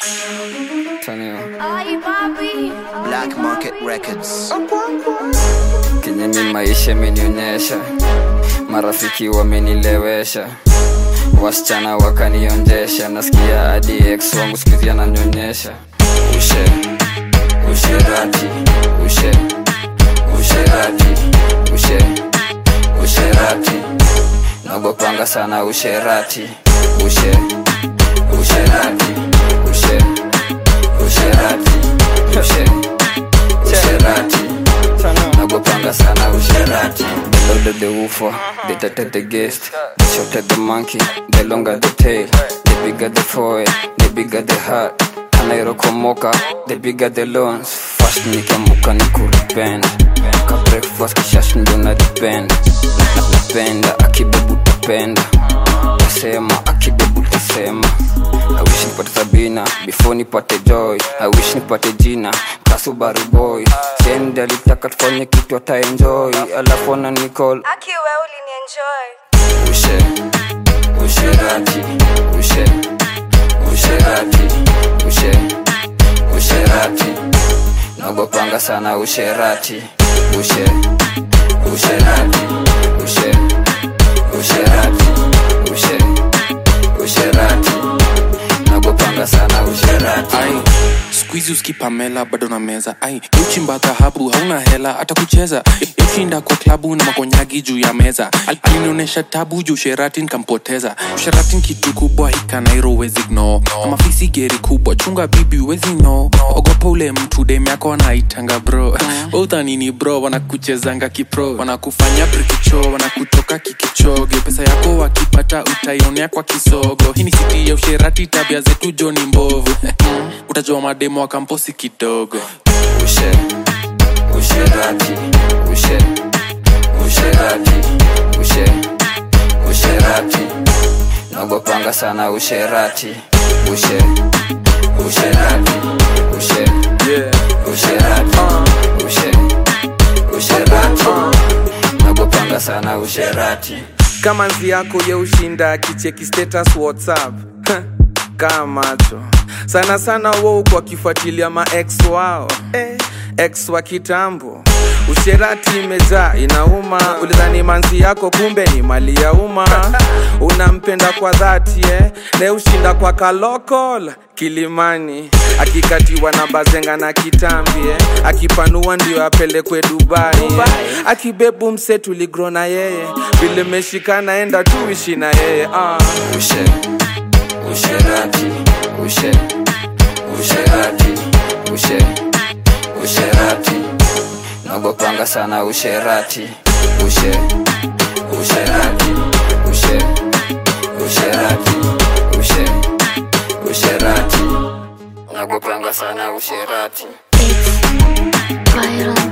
Tanio. Ay, papi. Black Market Records. Kinyeni maisha imenionyesha, marafiki wamenilewesha, wasichana wakanionjesha, nasikia hadi ex wangu sikizi ananyonyesha. Ushe usherati, ushe usherati, ushe usherati, nagopanga sana usherati, ushe usherati, ushe usherati, ushe usherati nagopanga sana usherati the louder the woofer the tighter the guest the shorter the monkey the longer the tail the bigger the forehead the bigger the heart anairokomoka the bigger the loans fast nikiamuka ni kuripenda ka breakfast kishash ndo na depend napenda akibebu tapenda tasema akibebu tasema I wish nipate Sabina before nipate Joy. I wish nipate jina Kasubaru boy. Sendi alitaka tufanye kitu ata enjoy, alafu ana Nicole Aki we ulinienjoy. ushe usherati ushe usherati ushe usherati nagopanga sana usherati ushe usherati ushe usherati ushe usherati nagopanga sana usherati ai skuizi uskipamela bado na meza ai uchimba dhahabu hauna hela hata kucheza ushinda kwa klabu na makonyagi juu ya meza Al- alinionyesha tabu juu sherati nkampoteza sherati kitu kubwa hikanairo wezi gno ama fisi geri kubwa chunga bibi wezi no ogopa ule mtu dem yako anaitanga bro uthanini bro wanakuchezanga kipro wanakufanya brikicho wanakutoka kikichoge pesa yako wakipata utaionea kwa kisogo hii ni siti ya usherati tabia zetu joni mbovu utajua mademo wa kamposi kidogo ushe usherati ushe usherati ushe usherati nagopanga sana usherati ushe usherati ushe usherati ushe usherati nagopanga sana usherati kama nzi yako ye ushinda kicheki status whatsapp kaa macho sana sana wo kwa kifuatilia ma ex wao eh, ex wa kitambo usherati imejaa inauma ulidhani manzi yako kumbe ni mali ya umma unampenda kwa dhati eh? ne ushinda kwa kalokol kilimani akikatiwa na bazenga na kitambi eh? akipanua ndio apelekwe dubai, eh? akibebu mse tuligro na yeye vile meshikana enda tuishi na yeye ah. ushe usherati ushe usherati ushe usherati nagopanga sana usherati ushe usherati ushe usherati ushe usherati nagopanga sana usherati It's viral.